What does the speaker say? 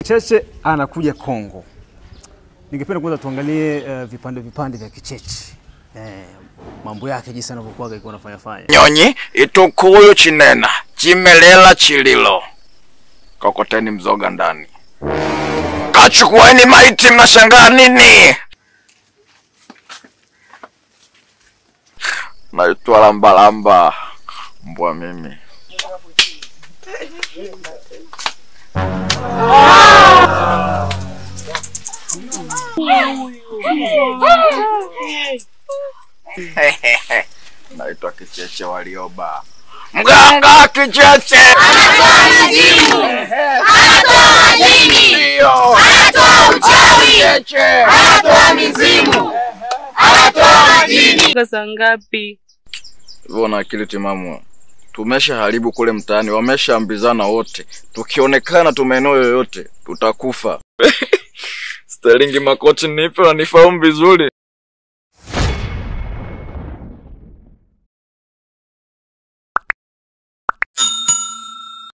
Cheche anakuja Kongo. Ningependa kwanza tuangalie uh, vipande vipande vya Kicheche eh, mambo yake jinsi anavyokuwa alikuwa anafanya fanya. nyonyi itukuyu chinena chimelela chililo kokoteni mzoga ndani kachukueni maiti mnashangaa nini naitwa lambalamba mbwa mimi naitwa kicheche walioba mganga kicheche Ndio. Kicheche. Saa ngapi? hivyo na akili timamu tumesha haribu kule mtaani wameshaambizana wote tukionekana tu maeneo yoyote tutakufa sterlingi makochi nipe na nifahamu vizuri